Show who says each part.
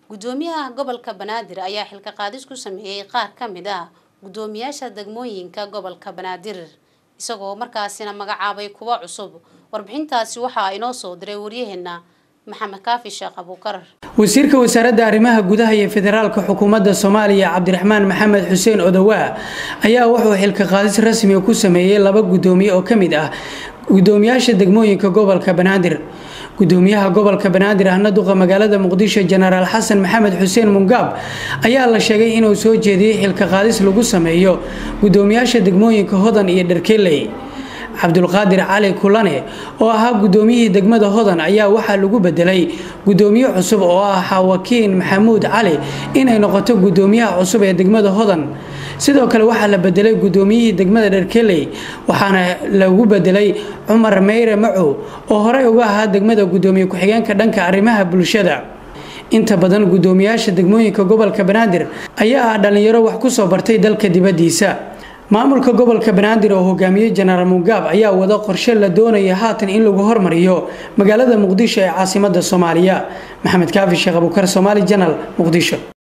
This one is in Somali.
Speaker 1: gudoomiyaha gobolka banaadir ayaa xilka qaadis ku sameeyey qaar ka mid ah gudoomiyaasha degmooyinka gobolka banaadir isagoo markaasina magacaabay kuwo cusub warbixintaasi waxaa inoo soo diray waryaheena maxamed kaafi sheekh abuukar
Speaker 2: wasiirka wasaaradda arrimaha gudaha iyo federaalka xukuumadda soomaaliya cabdiraxmaan maxamed xuseen odowaa ayaa wuxuu xilka qaadis rasmiga ku sameeyey laba gudoomiye oo ka mid ah gudoomiyaasha degmooyinka gobolka banaadir gudoomiyaha gobolka banaadir ahna duqa magaalada muqdisho jenaraal xasan maxamed xuseen mungaab ayaa la sheegay inuu soo jeediyey xilka qaadis lagu sameeyo gudoomiyaasha degmooyinka hodan iyo dharkeley cabdulqaadir cali kulane oo ahaa gudoomiyihii degmada hodan ayaa waxaa lagu bedelay gudoomiye cusub oo ah xawakiin maxamuud cali inay noqoto gudoomiyaha cusub ee degmada hodan sidoo kale waxaa la bedelay gudoomiyihii degmada dharkeley waxaana lagu bedelay cumar meyre macow oo horey uga ahaa degmada gudoomiye ku-xigeenka dhanka arrimaha bulshada inta badan gudoomiyaasha degmooyinka gobolka banaadir ayaa ah dhalinyaro wax kusoo bartay dalka dibadiisa maamulka gobolka banaadir oo hogaamiyey jenaraal mugaab ayaa wada qorshe la doonaya haatan in lagu hormariyo magaalada muqdisho ee caasimada soomaaliya maxamed kaafi sheekh abuukar somaali janal muqdisho